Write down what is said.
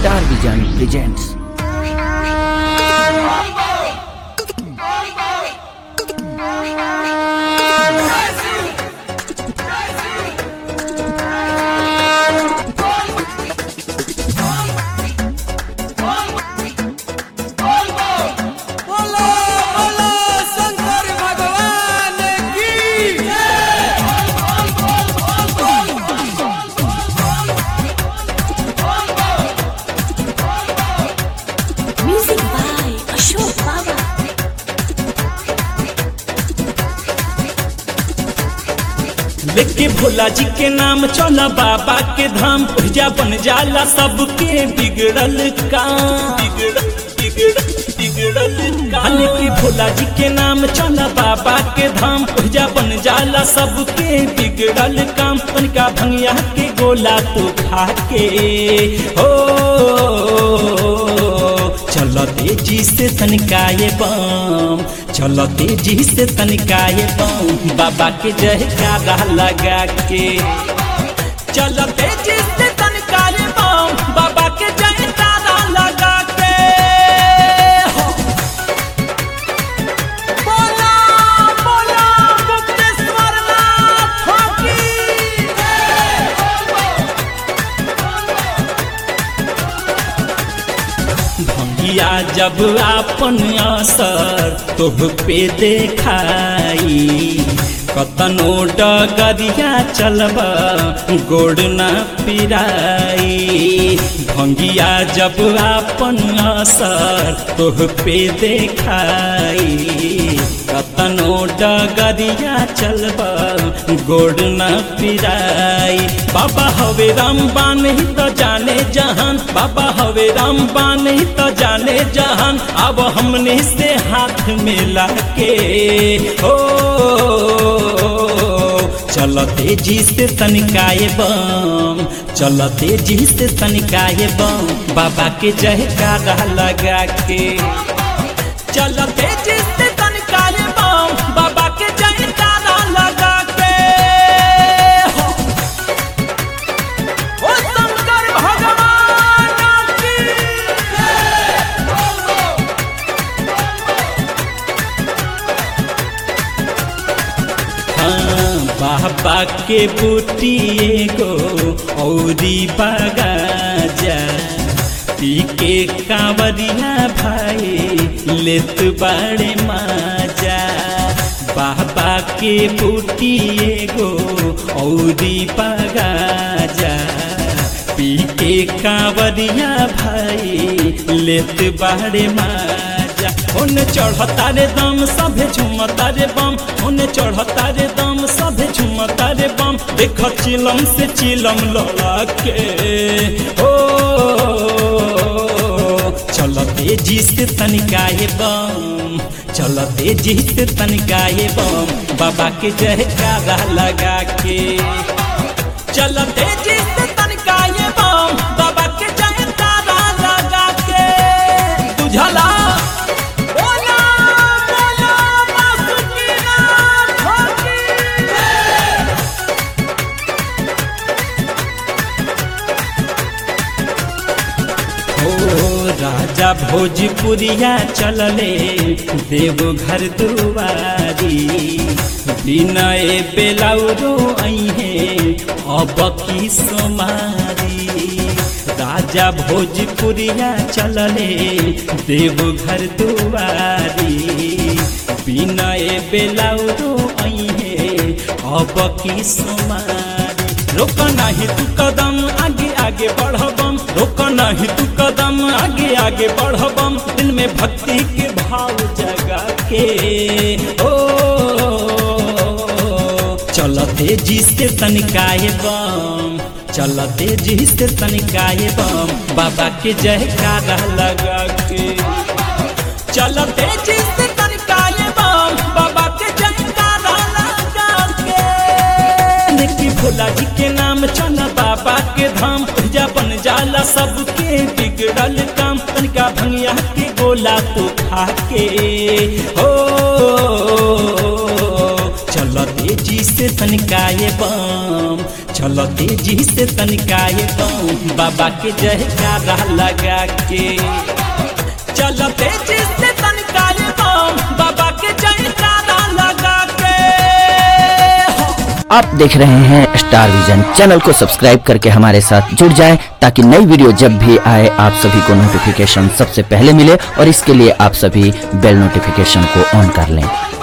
Star Vision presents बोलो बोलो शंकर भगवान की Music by Ashok Baba. लेके भोला जी के नाम चला बाबा के धाम भैया बन जाला सबके बिगड़ल काम बिगड़ल बिगड़ल बिगड़ल काम लेके भोला जी के नाम चला बाबा के धाम भैया बन जाला सबके बिगड़ल काम उनका भंगिया के गोला तो खा के हो चलो तेजी से तनिकाए बम चलो तेजी से तनिकाए बम बाबा के जयकारा लगा के चलो तेजी से तनिकाए बम बाबा के जयकारा लगा के हो। बोला बोला गुप्तेश्वर नाथ की भंगिया जब आपन असर तोह पे देखाई कतनो डगरिया चलब गोड़ न पिराई भंगिया जब आपन असर तोह पे देखाई कतनो डगरिया चलब गोड़ न पिराई बाबा हवे रामबान ही तो जाने जहान बाबा हवे रामबान ही तो जाने जहान अब हमने से हाथ मिला के हो चलो तेजी से तनिकाए बम चलो तेजी से तनिकाए बम बाबा के जयकारा लगा के चलो तेजी से तनिकाए बम बाबा के जयकारा लगा के हो ओ शंकर भगवान की हाँ, बाबा के बूटी एगो औरी बगाजा पी के कांवरिया भाई लेत बाड़े माजा बाबा के बूटी एगो औरी बगाजा पी के कांवरिया भाई लेत बाड़े माजा उन चढ़ता रे दम सभे झुमता रे बम उन चढ़ता रे दम सभे झुमता रे बम देख चिलम से चिलम लड़ा के ओ चलो तेजी से तनिकाए बम चलो तेजी से तनिकाए बम बाबा के जयकारा लगा के चलो तेजी से तनिकाए बम बाबा के जयकारा लगा के बुझला बोला बोला बासुकीनाथ की हो राजा भोजपुरिया चलले देवघर दुआरी विनय बेलाउरो अहे अब की सोमारी राजा भोजपुरिया चलले देवघर दुआरी विनय बेलाउरो अहे अब की सोमारी रोक नाही तू कदम आगे आगे बढ़बम रोक नाही तू कदम आगे आगे बढ़बम दिल में भक्ति के भाव जगा के ओ चल तेजी से तनिकाए बम चल तेजी से तनिकाए बम बाबा के जयकारा लगा के चल तेजी से तनिकाए बम बाबा के जयकारा लगा के देखी भोला जी के नाम चला बाबा के धाम पूजा बन जाला सबके बिगड़ल काम तनिका भंगिया के गोला तो खा के हो चल तेजी से तनिकाए बम चल तेजी से तनिकाए बम बाबा के जयकारा लगा के चल तेजी से तनिकाए बम बाबा के जयकारा लगा के आप देख रहे हैं स्टार विजन चैनल को सब्सक्राइब करके हमारे साथ जुड़ जाएं ताकि नई वीडियो जब भी आए आप सभी को नोटिफिकेशन सबसे पहले मिले और इसके लिए आप सभी बेल नोटिफिकेशन को ऑन कर लें